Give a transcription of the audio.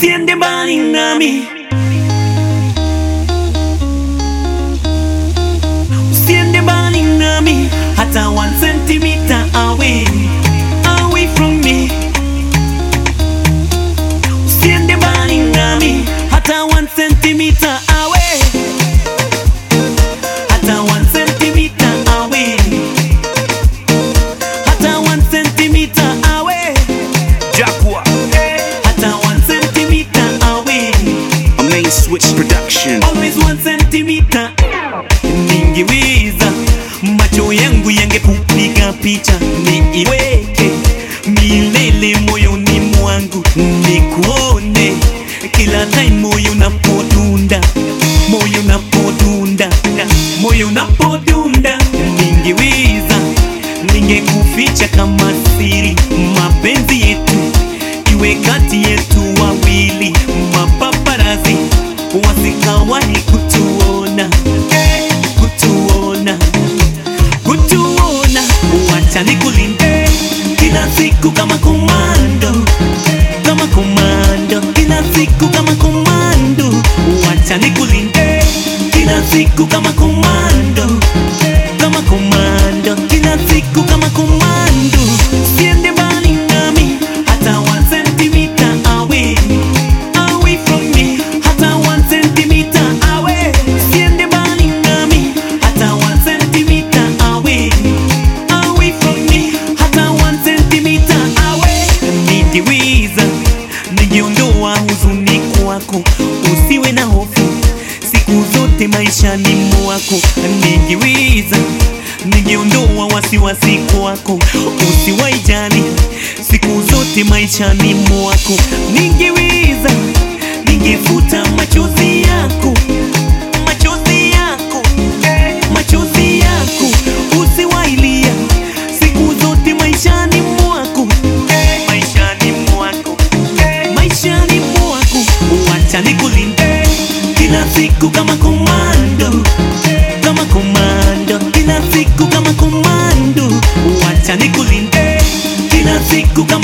usiende mbali nami, usiende mbali nami, hata one centimeter away, away from me. Usiende mbali nami, hata one centimeter away, hata one centimeter away, hata one centimeter away, Jaguar, hata one centimeter away. a main switch production. always one centimeter. Ningeweza macho yangu yangekupiga picha, niiweke milele moyoni mwangu, nikuone kila time moyo unapodunda, moyo unapodunda, moyo unapodunda. Ningeweza ningekuficha kama siri, mapenzi yetu iwe kati yetu wawili, mapaparazi wasikawahi kutuona, kutuona, kutuona. Wacha nikulinde kila siku kama komando, kama komando, kila siku kama komando. Wacha nikulinde kila siku kama komando, kama komando, kila siku kama komando. Usiende mbali nami hata one centimeter away, away from me, hata one centimeter away. Usiende mbali nami hata one centimeter away, away from me, hata one centimeter away. Ningeweza ningeondoa huzuni kwako, usiwe na hofu siku zote maishani mwako. Ningeweza ningeondoa wasiwasi kwako, usiwaijali siku zote maishani mwako. Ningeweza ningefuta machozi yako, machozi yako, machozi yako, usiwailia siku zote maishani mwako, maishani mwako, maishani mwako. Wacha nikulinde kila siku kama komando, kama komando, kila siku kama komando. Wacha nikulinde kila siku kama